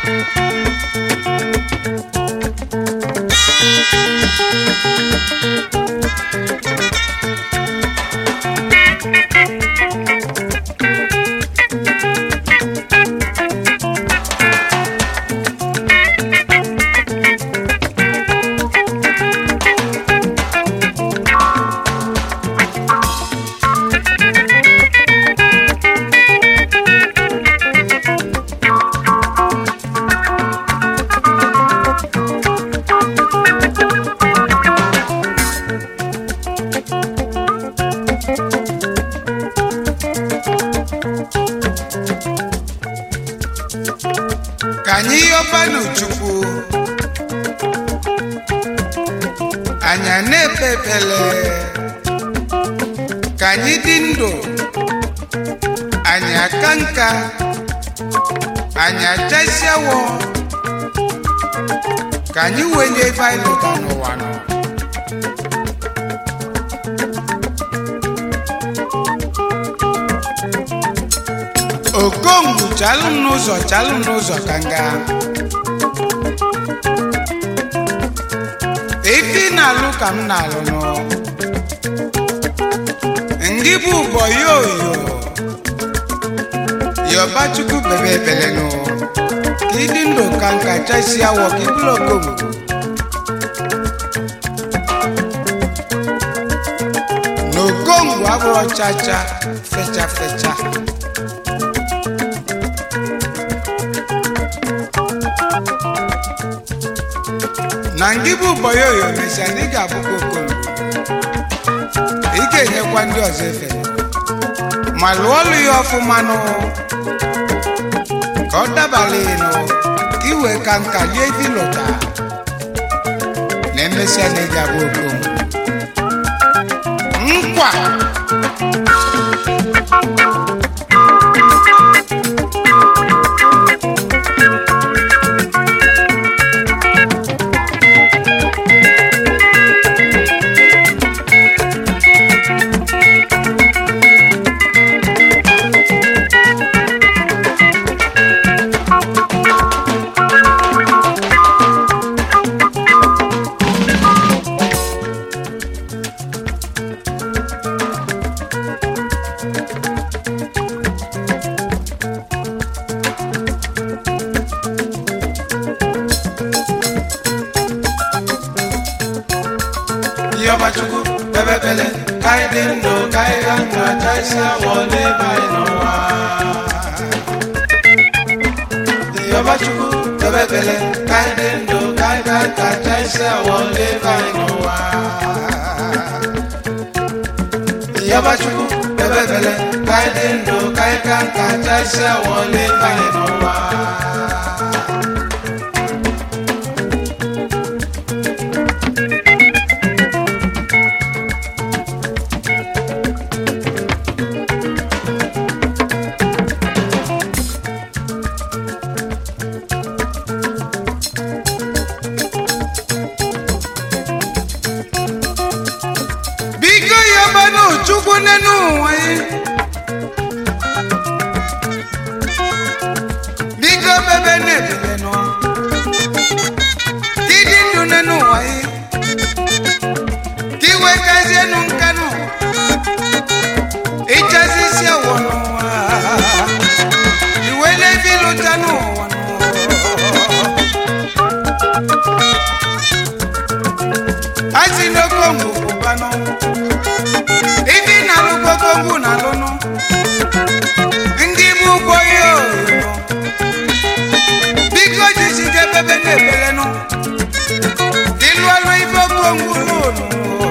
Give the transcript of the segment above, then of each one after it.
ka anyị yọbanụ chukwu anyị a na-ekpe ekpele ka anyị dị ndụ anyị aka nka anyị achasiawo ka anyị wenye ife anyị lụta n'ụwa nọ okongwu chalụ m n'ụzọ chalụ m n'ụzọ ka m gaa ife ị na-alụ ka m na-alụ nụ ndị bụ ụbọ yoyo yọbachukwu bebe ebele nụ ka ịdị ndụ ka nka chasi awọ ka ịbụrụ okongwu na okongwu abụrụ chacha fecha fecha na ngị bụ ụbọyoyo mesịa na ị ga-abụkwa okongwu ị ga-enyekwa ndị ọzọ efe ma lụọ ọlụ ya ọfụma nụ ka ọ dabala ịnụ ka ị wee ka nka lie ife ịlụta na emesịa na ị ga-abụ okongwu nkwa Yọbachukwu bebe bele ka anyị dị ndụ ka anyị ga ndụ achaisi awọ n'ebe anyị n'ụwa. Yọbachukwu bebe bele ka anyị dị ndụ ka anyị ga ndụ achaisi awọ n'ebe anyị n'ụwa. Yọbachukwu bebe bele ka anyị dị ndụ ka anyị ga ndụ achaisi awọ n'ebe anyị n'ụwa. biko yọbanụ chukwu n'enu ụwa ya biko bebe na-ebele nọ ka ịdị ndụ n'enu ụwa ya ka iwe kazienụ nkanụ ịchazi isi awọ n'ụwa iwe n'ebe ịlụta n'ụwa asi n'okongwu pụbanụ ife ị na-alụ kokongwu na-alụnụ ndị bụ ụgbọ ya oyoyo biko jisike bebe na-ebelenụ ịlụ ọlụ ife okongwu lụnụ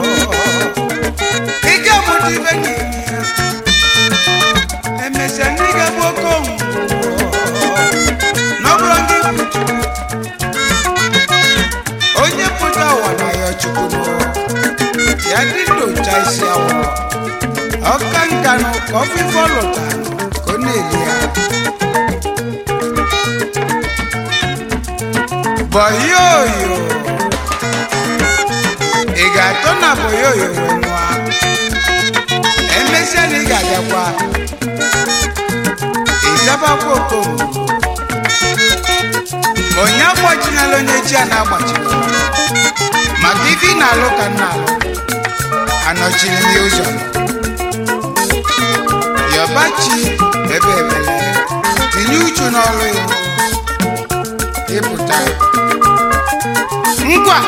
ike mụta ife ga-eme ya emesịa ndị ga-bụ okongwu n'ọbụrụ ndị bụ onye pụta ụwa na ya chukwu ya dị ndocha isi awọ ọka nkanụ ka ọfịfọ lụta ka ọ na-eli ya bọyoyo ị ga-atọ na bọyoyo wee nwa emesịa na ị ga-abịakwa ịzabakwa okomu onye agbachinala onye chi a na-agbachiri maka ife ị na-alụ ka nna alụ anọchiri m ya ụzọ yọbachi ebe ebele tinye uchu n'ọrụ ya ịpụta ngwa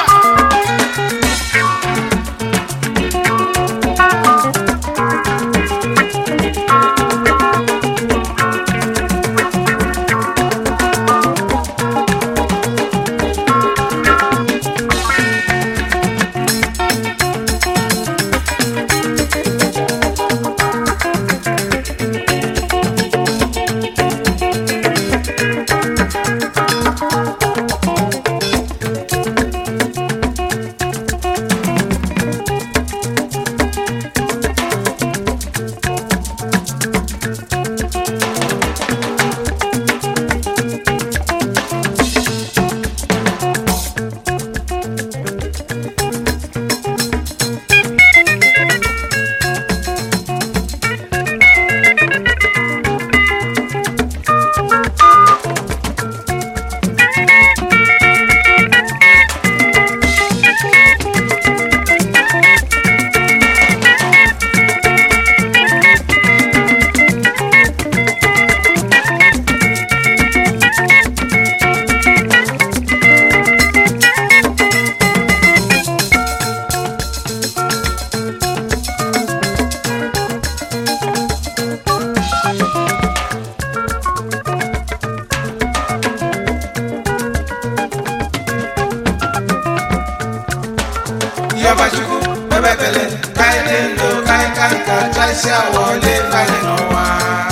Yọbachukwu ebebele ka anyị dị ndụ ka anyị ka nka chasịa wọle banye n'ụwa.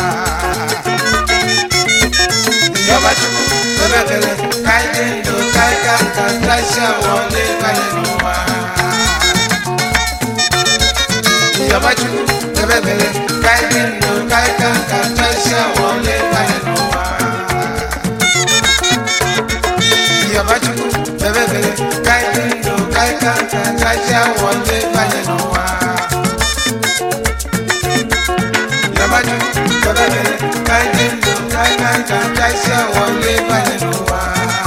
Yọbachukwu ebebele ka anyị dị ndụ ka anyị ka nka chasịa wọle banye n'ụwa. Yọbachukwu ebebele ka anyị dị ndụ ka anyị ka nka chasịa wọle banye n'ụwa. Yọbachukwu ebebele ka anyị dị ndụ ka anyị ka nka chasịa wọle banye n'ụwa. Yọbachukwu ebebele ka anyị dị ndụ ka anyị ka nka chasịa wọle banye n'ụwa.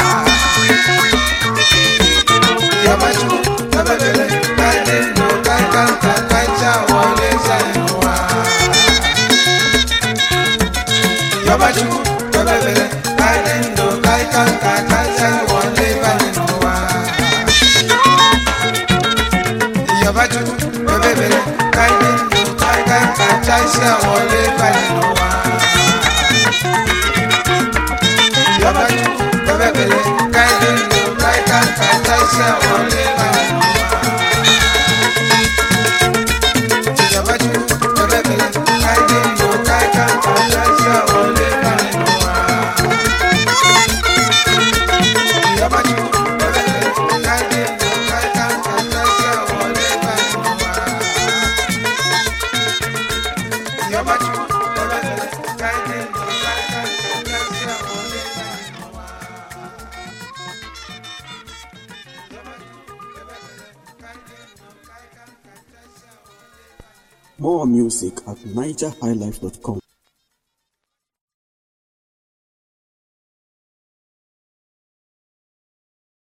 Yọbachukwu ebebele ka anyị dị ndụ ka anyị ka nka chasịa wọle banye n'ụwa. Yọbachukwu ebebele ka anyị dị ndụ ka anyị ka nka chasịa wọle banye n'ụwa. Yọbachukwu ebebele ka anyị dị ndụ ka anyị ka nka chasịa wọle banye n'ụwa. Yọbachukwu ebebele ka anyị dị ndụ ka anyị ka nka chasịa wọle banye n'ụwa. Yọbachukwu ebebele ka anyị dị ndụ ka anyị ka nka chasịa wọle banye n'ụwa. Yọbachukwu ebebele ka anyị dị ndụ ka anyị ka nka chasịa wọle banye n'ụwa. Yọbachukwu ebebele ka anyị dị ndụ ka anyị ka nka chasịa wọle banye n'ụwa. More music at nigerhighlife.com.